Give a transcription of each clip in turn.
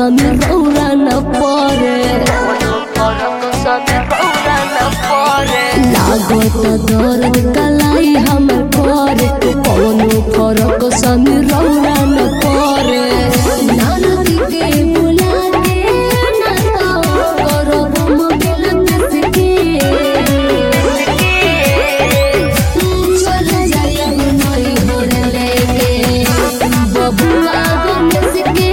समी रौरा न परे लागत दर्द कलाई हमर करे कौनो फरक समी रौरा न परे नारद के बुला के ना तो करब मोबिल किसके चल जाइब नई होर लेके बबुआ गणेश के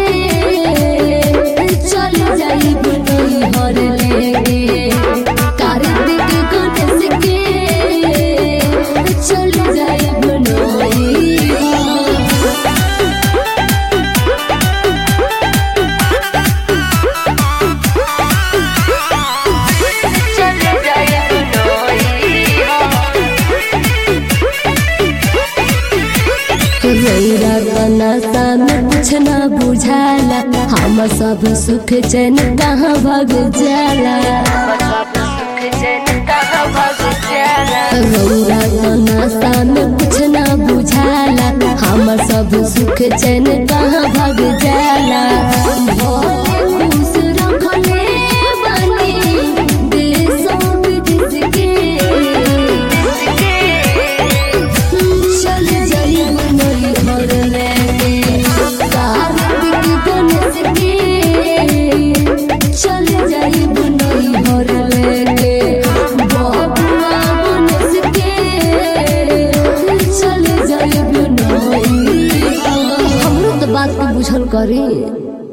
चल जाइब नई होर लेके कार्तिक गणेश के चल जाइब नई रौरा नशा में कुछ ना बुझाला हम सब सुख चैन कहाँ भग जाला रौरा नशा में कुछ ना बुझाला हम सब सुख चैन कहाँ भग जाला भोले खुश रखले बानी देशों विदेश के चल जाइब नई घर लेके कार्तिक गणेश के चल जाइब नई घर लेके बबुआ गणेश के चल जाइब नई हमरो तो बात के बुझल करी